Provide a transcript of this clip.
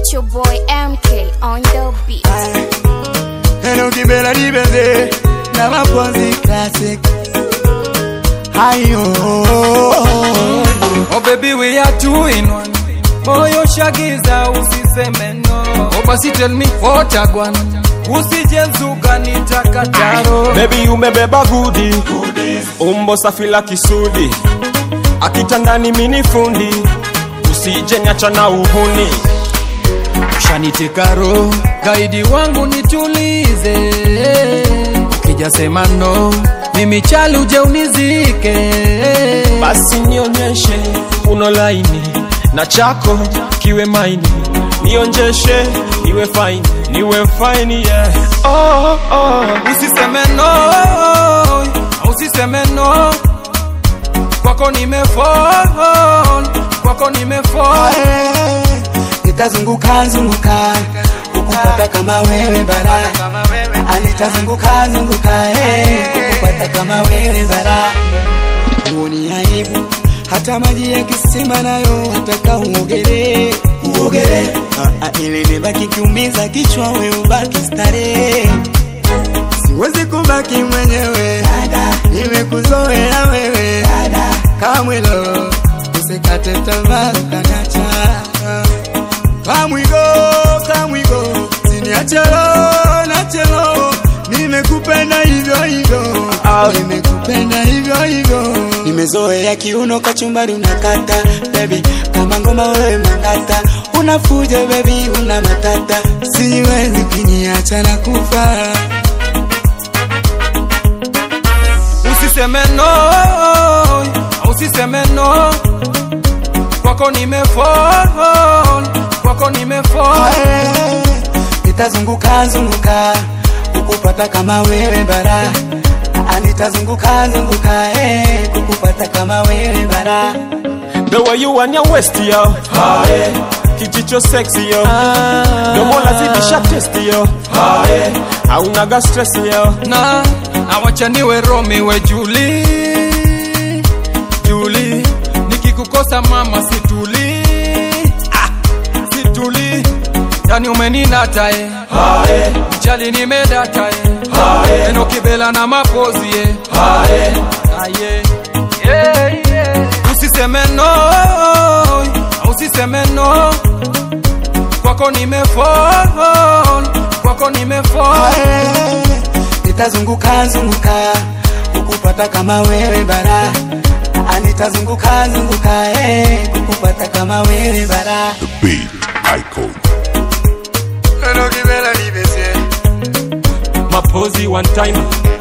It's your boy MK on the beat. Hello kibela libeze na maponzi classic Hayo Oh baby we are two in one Moyo shagiza usiseme no Oh basi tell me what agwan Usije zuga nitakataro Baby umebeba gudi umbo safi la kisudi akitandani mini fundi usije niacha na uhuni Shaniteka roho Gaidi wangu nitulize Ukija sema no Mimi chali uje unizike basi nionyeshe uno laini na chako kiwe maini nionjeshe iwe faini niwe faini yeah. oh, oh. Usiseme no Usiseme no Kwako nimefall Kwako nimefall Nitazunguka zunguka Kukupata kama wewe bara Ah, Nitazunguka zunguka eh, Kukupata kama wewe bara Uoni aibu hata maji ya kisima nayo wataka uogelee uogelee Ah, ah, ili nibaki kiumiza kichwa we ubaki starehe siwezi kubaki mwenyewe nimekuzoea wewe kamwilo usikate tamaa ukanacha kamwigo kamwigo siniachelo nachelo nimekupenda hivyo hivyo nimekupenda hivyo hivyo nimezoea kiuno kachumbari unakata baby kama ngoma wewe mangata unafuja baby una matata siwezi kuniacha na kufa Usiseme no Usiseme no Kwako nimefall Kwako nimefall nitazunguka zunguka kukupata kama wewe bara Ah, nitazunguka zunguka eh, kukupata kama wewe bara the way you and your waist yo kijicho sexy yo domo lazidisha test yo haunaga stress yo na awacha niwe Romi we Juli Juli nikikukosa mama situli ah, situli yani umeninata eh mchali nimedata eh eno kibela na mapozi eh aye yeah, yeah. usiseme no usiseme no kwako nimefall kwako nimefall nitazunguka zunguka kukupata kama wewe bara Ah, nitazunguka zunguka eh, kukupata kama wewe bara Beat Icon. mapozi one time